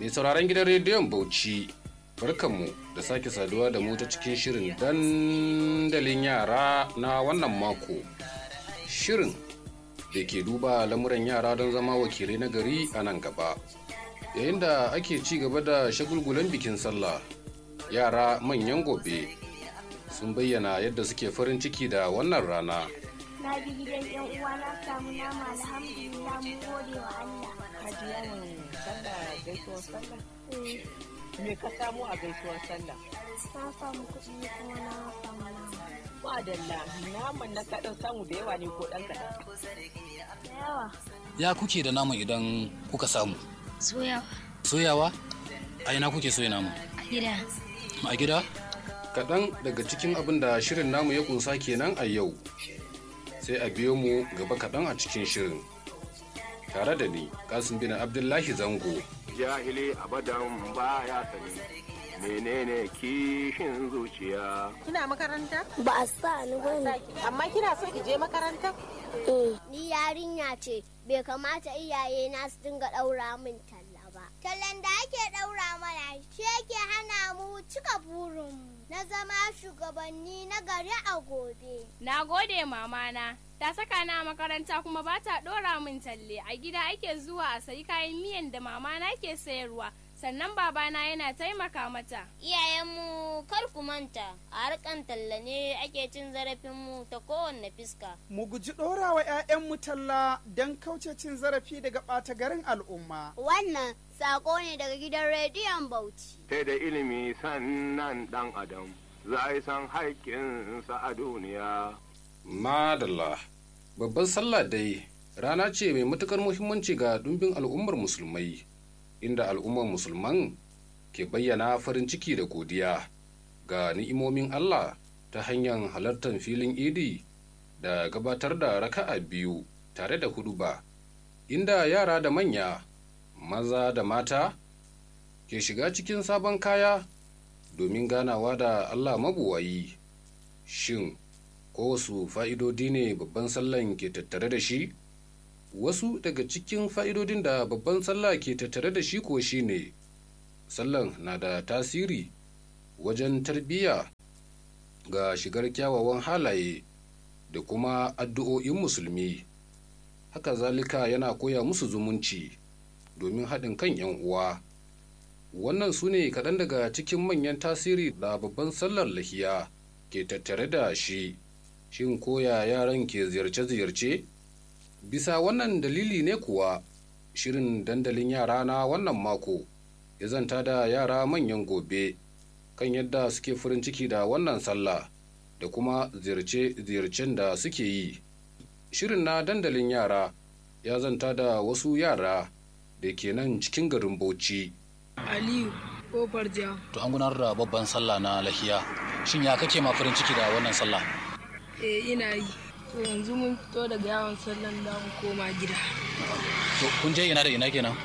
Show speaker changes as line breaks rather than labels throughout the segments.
Mai sauraron gidan rediyon Bauchi, barkanmu da sake saduwa da mu ta cikin shirin dandalin yara na wannan mako. Shirin da ke duba lamuran yara don zama wakilai na gari a nan gaba. Yayin da ake ci gaba da shagulgulan bikin sallah, yara manyan gobe sun bayyana yadda suke farin ciki da wannan rana.
Na bi gidan yan uwa na samu nama alhamdulillah mun gode wa Allah.
Haji yawon sallah gaisuwar sallah? Me ka samu a gaisuwar sallah?
Na samu kuɗi kuma na samu nama.
Madalla naman na kaɗan samu da yawa ne ko ɗan kaɗan?
Da yawa.
Ya kuke da naman idan kuka samu?
Soyawa
Soyawa? A ina kuke soya naman?
a gida.
A gida?
Kaɗan daga cikin abin da shirin namu ya kunsa kenan a yau. Sai a biyo mu gaba kaɗan a cikin shirin. Tare da ni, Kasim bin Abdullahi Zango.
jahili abadan baya sani menene kishin zuciya
Kina makaranta?
Ba a sa ni ba ne.
Amma kina so ki je makaranta?
Ni yarinya ce, bai kamata iyaye na su dinga ɗaura min talla ba. Tallan da ake ɗaura mana shi yake hana mu cika burinmu na zama shugabanni na gari a gobe.
Na gode mamana, ta saka na a makaranta kuma ba ta ɗora min talle. A gida ake zuwa a sayi kayan miyan da mamana ke sayarwa, sannan babana yana taimaka mata.
Iyayenmu kar ku manta, a harkan talla ne ake cin zarafinmu ta kowanne fiska.
Mu guji ɗorawa 'ya'yanmu talla don kauce cin zarafi daga ɓata garin al'umma.
Wannan sako ne daga gidan rediyon Bauchi.
sai da ilimi sannan dan adam za a san haƙƙinsa a duniya
Madalla. Babban sallah dai rana ce mai matukar muhimmanci ga dumbin al'ummar musulmai, inda al'ummar musulman ke bayyana farin ciki da godiya ga ni'imomin Allah ta hanyar halartar filin idi da gabatar da raka'a biyu tare da huduba, inda yara da manya, maza da mata ke shiga cikin sabon kaya domin ganawa da Allah mabuwayi. Shin, ko wasu fa'idodi ne babban sallan ke tattare da shi? Wasu daga cikin fa'idodin da babban sallah ke tattare da shi ko shi ne, sallan na da tasiri wajen tarbiyya ga shigar kyawawan halaye da kuma addu'o'in musulmi. Haka zalika yana koya musu zumunci domin haɗin kan ‘yan uwa. Wannan su ne kaɗan daga cikin manyan tasiri da babban sallar lahiya ke tattare da shi. Shin koya yaran ke ziyarce-ziyarce? Bisa wannan dalili ne kuwa shirin dandalin yara na wannan mako ya zanta da yara manyan gobe kan yadda suke farin ciki da wannan sallah da kuma ziyarce-ziyarcen da suke yi. Shirin na dandalin yara ya zanta da wasu yara da ke nan cikin garin Bauchi.
Aliyu kofar ja.
To an gudanar da babban sallah na lahiya. Shin ya kake ma farin ciki da wannan sallah?
Eh ina yi. To yanzu mun fito daga yawon sallan da mu koma gida.
To kun je ina da ina kenan?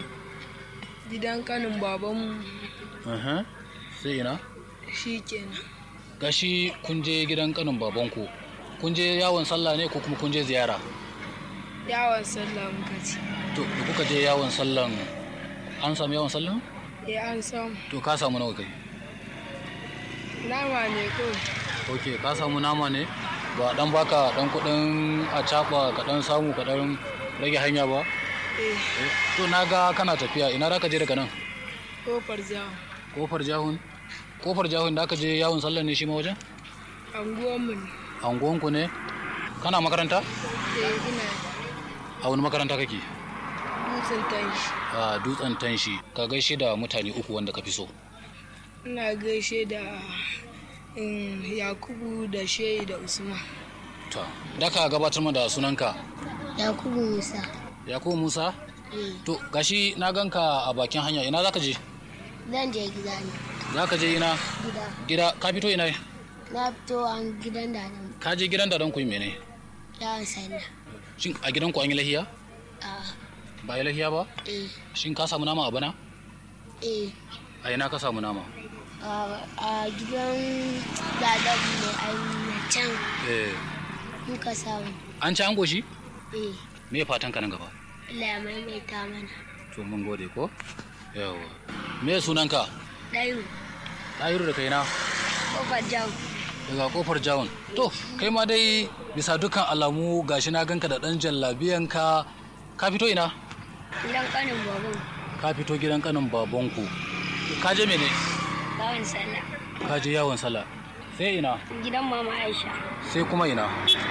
Gidan kanin babanmu
Uhum. Sai ina?
shi kenan.
Gashi kun je gidan kanin babanku. Kun je yawon sallah ne ko kuma kun je ziyara?
Yawon sallah muka ci.
To da kuka je yawon sallan an samu yawon sallan?
Eh an samu.
To ka samu nawa kai?
Nama ne kawai.
Ok ka samu nama ne? Ba dan baka dan kudin a caba ka dan samu ka dan rage hanya ba?
Eh
To na ga kana tafiya ina za ka je daga nan?
kofar ja.
Kofar jahun? Kofar jahun da aka je yawon sallan ne shi ma wajen?
Anguwanmu ne.
Anguwanku ne? Kana makaranta?
Eh ina
A wani makaranta kake?
dutsen tanshi.
A dutsen tanshi ka gaishe da mutane uku wanda ka fi so.
Ina gaishe da mm, Yakubu da Shehi da Usman.
To, da ka gabatar mu da sunanka.
Yakubu Musa.
Yakubu Musa? To, gashi na ganka a bakin hanya ina za ka je?
Zan je gida ne.
Za ka je ina?
Gida.
Gida, ka fito ina?
Na fito an gidan da nan.
Ka je gidan da don ku yi mene?
Yawon sallah.
Shin a gidanku an yi lahiya?
A
Ba yi lahiya ba?
eh
Shin ka samu nama a bana?
eh
A ina ka samu nama?
a a gidan dadabu ne a can
Eh.
muka samu.
An ci an goshi?
Eh
Me fatan ka nan gaba?
Allah ya maimaita mana.
To mun gode ko? yawa me sunanka
ɗayu
ɗayiru da kaina
kofar jam
daga kofar jawon to kai ma dai bisa dukkan alamu gashi na ganka da ɗan jallabiyanka ka fito ina
gidan ƙanin baban
ka fito gidan kanin babanku ka je mene
bawan sallah
ka je yawon sallah sai ina
gidan mama aisha
sai kuma ina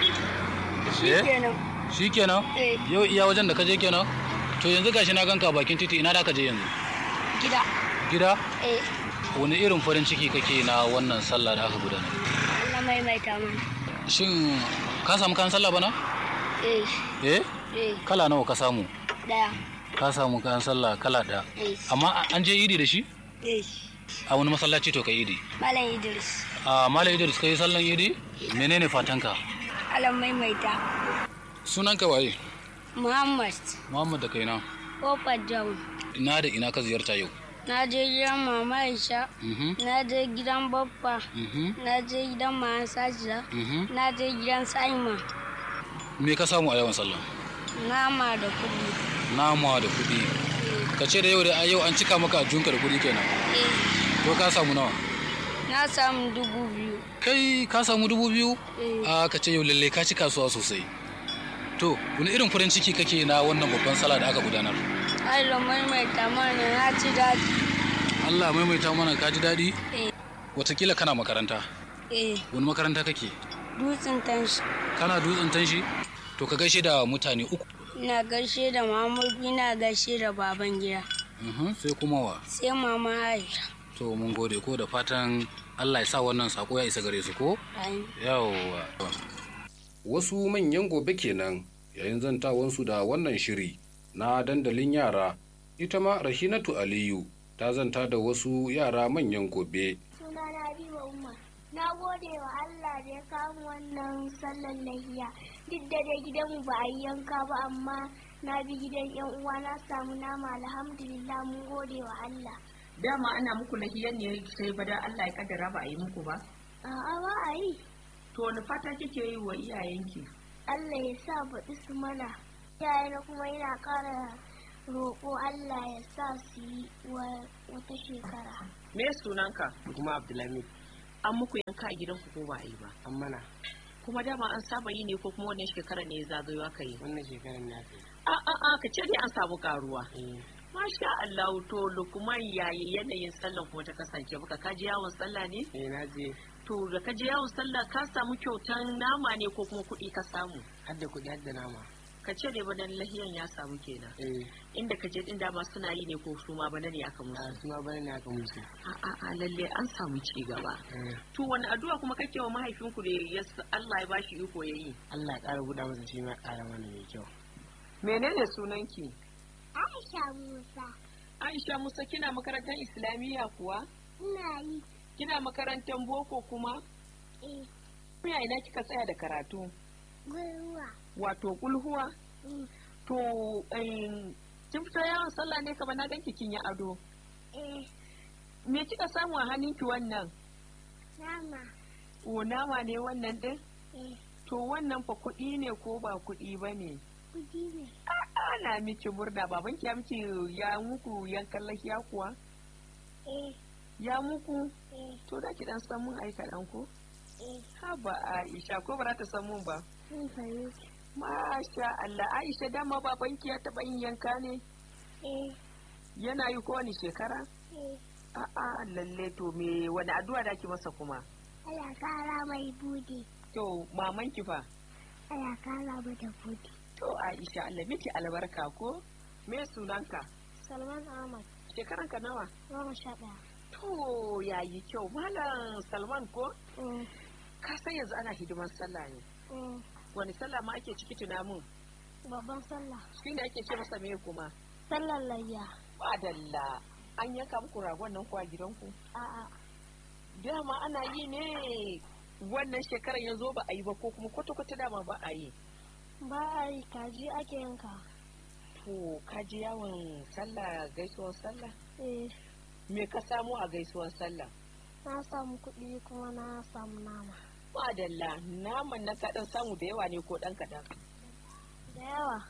shi
Eh?
kenan
shi kenan
Eh.
yau iya wajen da ka je kenan to yanzu gashi na ganka bakin titi ina da ka je yanzu
gida
gida
eh
wani irin farin ciki kake na wannan sallah da aka gudanar
Allah maimaita mana
shin ka samu kan sallah bana
eh
eh
eh
kala nawa ka samu
daya
ka samu kayan sallah kala ɗaya
eh
amma an je idi da shi
eh
a wani masallaci to ka idi
malam idris
a malam idris ka yi sallan idi menene fatanka
Allah maimaita
sunanka waye
muhammad
muhammad da kaina
kofar jam
ina da ina ka ziyarta yau
na je gidan mama aisha
Mhm,
na je gidan babba
mhm,
na je gidan mama sajida
mhm.
na je gidan saima
me ka samu a yawan sallah
nama da kudi
nama da kuɗi ka ce da yau da yau an cika maka ajiyunka da kuɗi kenan
eh
to ka samu nawa
na samu dubu biyu
kai ka samu dubu biyu
eh
a ka ce yau lalle ka ci kasuwa sosai to wani irin farin ciki kake na wannan babban sallah da aka gudanar
Allah maimaita mana na ci daɗi
Allah ya maimaita mana ka ji daɗi
eh
watakila kana makaranta
eh
wani makaranta kake
dutsen tanshi
kana dutsen tanshi to ka gaishe da mutane uku
ina gaishe da Muhammadu ina gaishe da baban gida
Mhm, sai kuma wa
sai mama Aisha
to mun gode ko da fatan Allah ya sa wannan sako ya isa gare su ko
Amin.
yawwa
wasu manyan gobe kenan yayin zantawansu da wannan shiri na dandalin yara ita ma rahinatu aliyu ta zanta da wasu yara manyan gobe
suna na Habiba Umar. Na gode wa Allah da ya kamu wannan sallar lahiya. Duk da dai gidanmu ba a yi yanka ba amma na bi gidan yan uwa na samu nama alhamdulillah mun gode wa Allah.
dama ana muku lahiyan ne sai bada Allah ya kaddara ba a yi muku ba
A'a ba a yi.
to wani fata kike yi wa iyayenki
Allah ya sa baɗi su mana. Yayana kuma yana ƙara roƙo Allah ya sa su yi wa- wata shekara.
me sunanka
kuma abdulhamid
an muku yanka a gidanku ko ba a yi ba
an mana
kuma dama an saba yi ne ko kuma wannan shekara ne ya zagayo aka yi
wannan shekarar na kai
a a a ka ce dai an samu karuwa
eh
masha Allah to lukman yayi yanayin sallan kuma ta kasance baka ka je yawon sallah ne
eh na je
to da ka je yawon sallah ka samu kyautan nama ne ko kuma kuɗi ka samu
har da kuɗi har da nama
ka ce dai badan lahiyan ya samu kenan
eh
inda ka je din dama suna yi ne ko su ma bana ne aka
a
musu
su ma bane ne aka musu
a a a lalle an samu ci gaba
eh
to wani addu'a kuma kake wa mahaifinku da ya s- Allah ya bashi iko yayi
Allah ya ƙara buɗa masa shi ma ya ƙara mana mai kyau
menene sunanki
Aisha Musa.
Aisha Musa kina makarantar Islamiyya kuwa
Ina yi.
kina makarantar boko kuma
Eh,
ya ina kika tsaya da karatu
gwiwa.
wato kulhuwa
Mm,
to em, kin fita yawon sallah ne kamar na ganki kin yi ado
Eh,
me kika samu a hannunki wannan
nama.
o nama ne wannan din
Eh,
to wannan fa kuɗi ne ko ba kuɗi ba ne
kudi ne.
ana miki murna babanki ya miki ya muku yankan lahiya kuwa
Eh,
ya muku
eh,
to da ki dan san mun aika dan ko
eh,
haba Aisha ko ba za ta san mun ba
sun fahimta.
masha Allah Aisha dama babanki ya taɓa yin yanka ne
Eh,
yana yi kowane shekara
eh,
a'a lalle to me wani addu'a da ki masa kuma
Allah kara mai budi.
to mamanki fa
Allah kara mata budi.
to Aisha Allah miki albarka ko me sunanka
Salman Ahmad,
shekaranka nawa
goma sha ɗaya.
to yayi kyau malam Salman ko
Mm,
ka san yanzu ana hidiman sallah ne
mm,
wani sallah ma ake ciki tuna mun
Babban sallah.
shi ne ake ce masa me kuma
Sallar layya.
Madalla an yanka muku ragon nan ko a gidanku
A'a,
dama ana yi ne wannan shekarar ya zo ba a yi ba ko kuma kwata-kwata dama ba a yi
ba a yi kaji ake yanka.
to ka je yawon sallah gaisuwar sallah
Eh,
me ka samu a gaisuwar sallah
na samu kuɗi kuma na samu nama.
madalla naman na kaɗan samu da yawa ne ko ɗan kaɗan
Da yawa.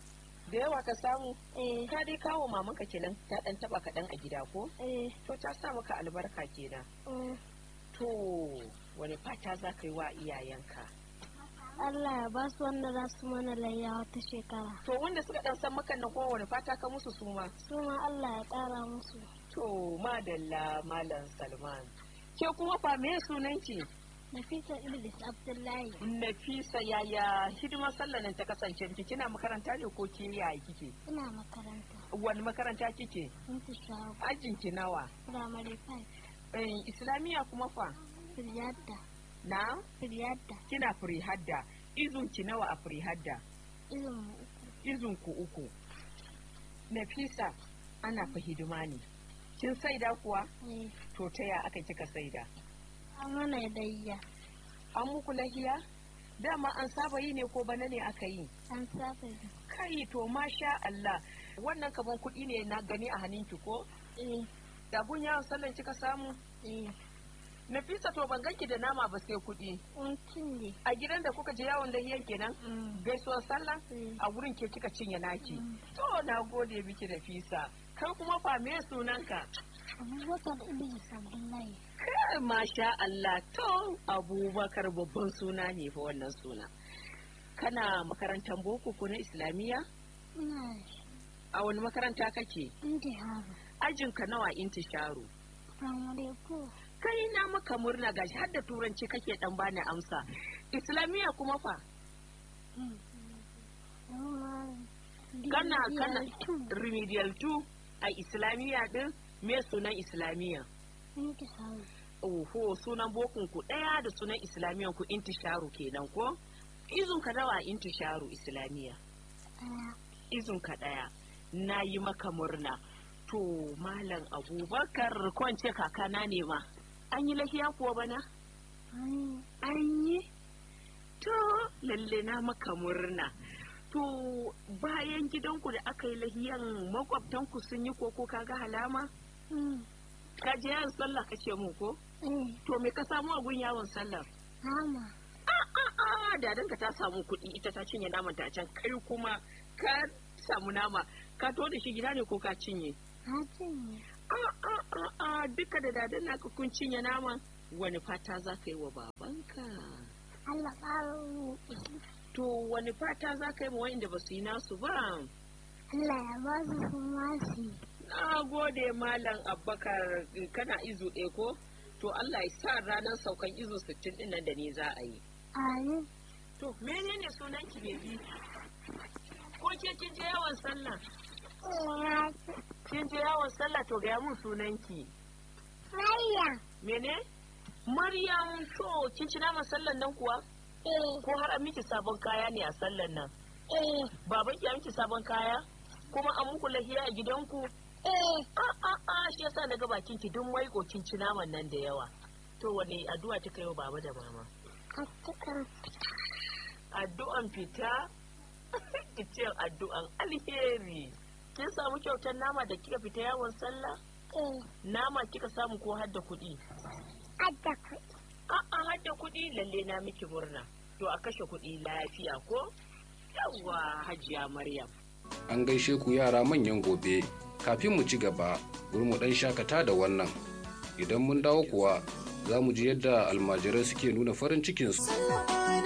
da yawa ka samu
eh
ka dai kawo mamanka kenan ta dan taba kaɗan a gida ko
eh
to ta sa maka albarka kenan
mm.
to wani fata za ka yi wa iyayenka
Allah ya ba su wanda za su mana layya wata shekara
to wanda suka dan san makan nan kuma wani fata ka musu su ma
su ma Allah ya ƙara musu
to madalla malam salman ke kuma fa me sunanki
Nafisa Idris Abdullahi
nafisa yaya hidimar sallah nan ta kasance miki kina makaranta ne ko ke yaya kike
ina makaranta
wani makaranta kike
sun fi shawo
ajin ki nawa
primary five
eh, islamiya kuma fa
Firyadda
na
Firyadda
kina free hadda izun ki nawa a free hadda
izin mu uku
izun ku uku nafisa ana fa hidima ne kin saida kuwa
eh
to ta ya aka kika saida
an mana layya
an muku lahiya dama an saba yi ne ko bana ne aka yi
an saba yi
kai to masha Allah wannan kaman kuɗi ne na gani a hannunki ko
eh
da gun yawon sallan kika samu
eh
Nafisa to ban ganki da nama ba sai kuɗi
un cinye
a gidan da kuka je yawon lahiyan kenan
Mm.
gaisuwar sallah
Mm.
a wurin ke kika cinye naki
Mm.
to na gode miki Nafisa kai kuma fa me sunanka
Abubakar Idris Abdullahi
kai masha Allah to Abubakar babban suna ne fa wannan suna kana makarantar boko ko na islamiyya
ina
a wani makaranta kake
intiharu
ajinka nawa intisharu
primary four
kai na maka murna gashi har da turanci kake dan bani amsa islamiyya kuma fa kana kana remedial 2 a islamiyya din me sunan islamiyya
intiharu
oho sunan bokun ku daya da sunan islamiyyan ku intisharu kenan ko izun ka nawa intisharu islamiyya izun ka daya na yi maka murna to malam abubakar kwance kakana ne ma an yi lahiya kuwa bana an yi to lalle na maka murna to bayan gidanku da aka yi lahiyan makwabtanku sun yi koko kaga halama ka je yawon sallah ka ce mu ko to me ka samu a gun yawon sallah
Hama
a'a dadanka ta samu kuɗi ita ta cinye naman ta can kai kuma ka samu nama ka to da shi gida ne ko ka cinye
na cinye
a'a duka da dadan naka kun cinye naman wani fata za ka yi wa babanka
Allah ƙara mu
to wani fata za ka yi ma wa'inda ba su yi nasu ba
Allah ya ba su kuma su
na gode malam abbakar kana izu ɗaya ko to Allah ya sa ranar saukan izu sittin ɗin nan da ni za a yi
amin
to menene sunan ki bebi ko ke kin je yawan sallah kin je yawan sallah to gaya mun sunan ki
Maryam
mene Maryam to kin ci naman sallan nan kuwa
eh
ko har an miki sabon kaya ne a sallan nan
eh
baban ki ya miki sabon kaya kuma an muku lahiya a gidanku
eh
a a a shi yasa na ga bakin ki duk mai kin ci naman nan da yawa to wani addu'a kika yi wa baba da mama
a cikin
addu'an fita ki ce addu'an alheri kin samu kyautar nama da kika fita yawon sallah
eh
nama kika samu ko hadda kuɗi
adda kuɗi
a'a hadda kuɗi lalle na miki murna to a kashe kuɗi lafiya ko yawwa hajiya maryam
An gaishe ku yara manyan gobe. Kafin mu ci gaba, bari mu ɗan shakata da wannan. Idan mun dawo kuwa, za mu ji yadda almajirai suke nuna farin cikinsu.